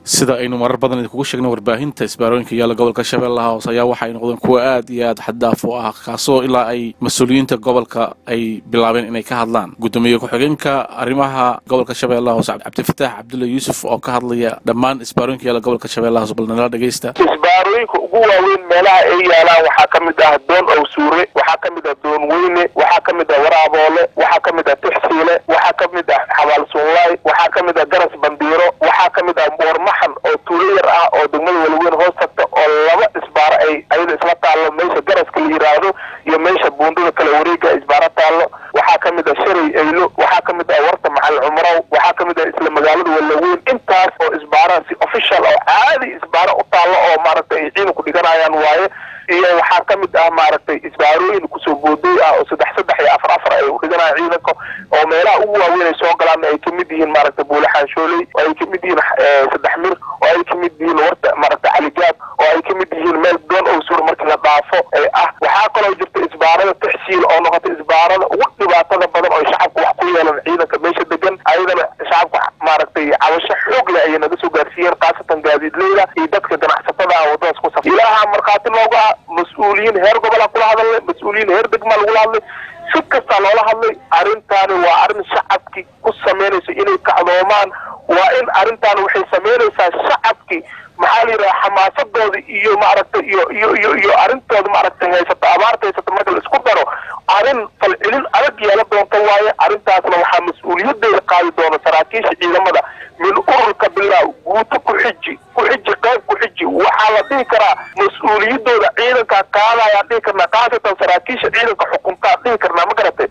sida aynu marar badan idinkugu sheegnay warbaahinta isbaarooyinka yaalla gobolka shabeellaha hoose ayaa waxay noqdeen kuwa aad iyo aad xaddaaf u ah kaasoo ilaa ay mas-uuliyiinta gobolka ay bilaabeen inay ka hadlaan guddoomiye ku-xigeenka arrimaha gobolka shabeellaha hoose cabdifataax cabdulla yuusuf oo ka hadlaya dhammaan isbaarooyinka yaalla gobolka shabeellaha hoose bal nala dhegeysta isbaarooyinka ugu waaweyn meelaha ay yaalaan waxaa ka mid ah doon owsuure waxaa ka mid ah doon weyne waxaa ka mid ah waraaboole waxaa ka mid ah tixsiile waxaa ka mid ah xabaal suunlaay waxaa ka mid ah garas bandiiro waxaa ka mid ah boormaxan oo tuulo yar ah oo degmada walaweyn hoos tagta oo laba isbaaro ay ayada isla taallo meesha garaska la yidhaahdo iyo meesha buundada kale wareega isbaaro taallo waxaa ka mid ah sharay aylo waxaa ka mid ah warta macalin cumrow waxaa ka mid ah isla magaalada walaweyn intaas oo isbaaraha si official oo caadi isbaaro u taallo oo maaragtay ay ciidanku dhiganayaan waaye iyo waxaa ka mid ah maaragtay isbaarooyin kusoo boodooy ah oo saddex saddex iyo afar afar ay u dhiganayaan ciidanka oo meelaha ugu waaweyn ay soo galaan ay kamid yihiin maaragtay buule xaanshooley oo ay kamid yihiin saddex mir oo ay kamid yihiin warta maaragtay caligaab oo ay kamid yihiin meel doon owsuur markii la dhaafo ee ah waxaa kaloo jirta isbaarada tixsiil oo noqotay isbaarada ugu dhibaatada badan oo shacabka wax ku yeelan ciidanka meesha degan ayadana shacabka maaragtay cabasho xoog leh ayay naga soo gaarsiiyeen khaasatan gaadiidleyda iyo dadka ganacsatada ah wadadaas ku safra ilaaha markhaati looga ah mas-uuliyiin heer gobola kula hadalnay mas-uuliyiin heer degmaa lagula hadlay si kastaa loola hadlay arrintaani waa arrin shacabkii ku samaynayso inay kacdoomaan waa in arrintaani waxay samaynaysaa shacabkii maxaa la yidhaha xamaasadooda iyo maaragtay iyo iyo iyo iyo arrintooda maaragtay haysato abaarta haysato marka la isku daro arrin falcelin adag yeela doonta waaye arrintaasna waxaa mas-uuliyadeeda qaadi doona saraakiisha ciidamada min ururka bilaa guuto ku xiji ku xiji qayb ku xiji waxaa la dhihi karaa mas-uuliyadooda ciidankaa qaadayaan dhihi karnaa khaasatan saraakiisha ciidanka xukuntaa dhihi karnaa ma garatay